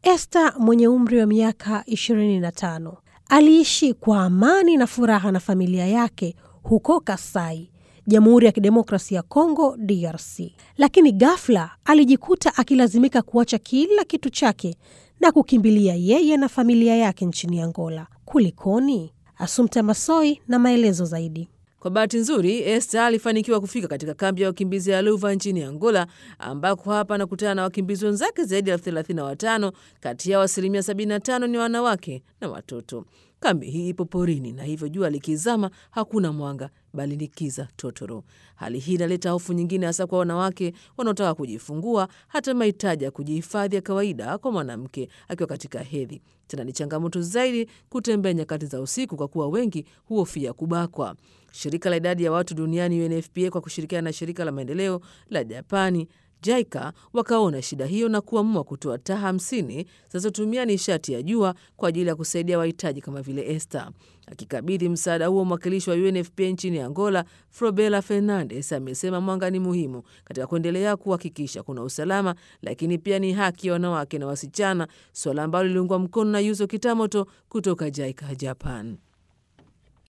Esther mwenye umri wa miaka 25 aliishi kwa amani na furaha na familia yake huko Kasai, Jamhuri ya Kidemokrasia ya Kongo, DRC. Lakini ghafla alijikuta akilazimika kuacha kila kitu chake na kukimbilia yeye na familia yake nchini Angola. Kulikoni? Asumta Masoi na maelezo zaidi. Kwa bahati nzuri, Esther alifanikiwa kufika katika kambi ya wakimbizi ya Luva nchini Angola, ambako hapa anakutana na wakimbizi wenzake zaidi ya elfu thelathini na watano. Kati yao asilimia 75 ni wanawake na watoto. Kambi hii ipo porini na hivyo jua likizama hakuna mwanga bali ni kiza totoro. Hali hii inaleta hofu nyingine, hasa kwa wanawake wanaotaka kujifungua, hata mahitaji ya kujihifadhi ya kawaida kwa mwanamke akiwa katika hedhi. Tena ni changamoto zaidi kutembea nyakati za usiku, kwa kuwa wengi huhofia kubakwa. Shirika la idadi ya watu duniani UNFPA kwa kushirikiana na shirika la maendeleo la Japani JICA wakaona shida hiyo na kuamua kutoa taa hamsini zinazotumia nishati ya jua kwa ajili ya kusaidia wahitaji kama vile Esther. Akikabidhi msaada huo, mwakilishi wa UNFPA nchini Angola, Frobela Fernandes, amesema mwanga ni muhimu katika kuendelea kuhakikisha kuna usalama, lakini pia ni haki ya wanawake na wasichana, suala ambalo liliungwa mkono na Yuzo Kitamoto kutoka JICA Japan.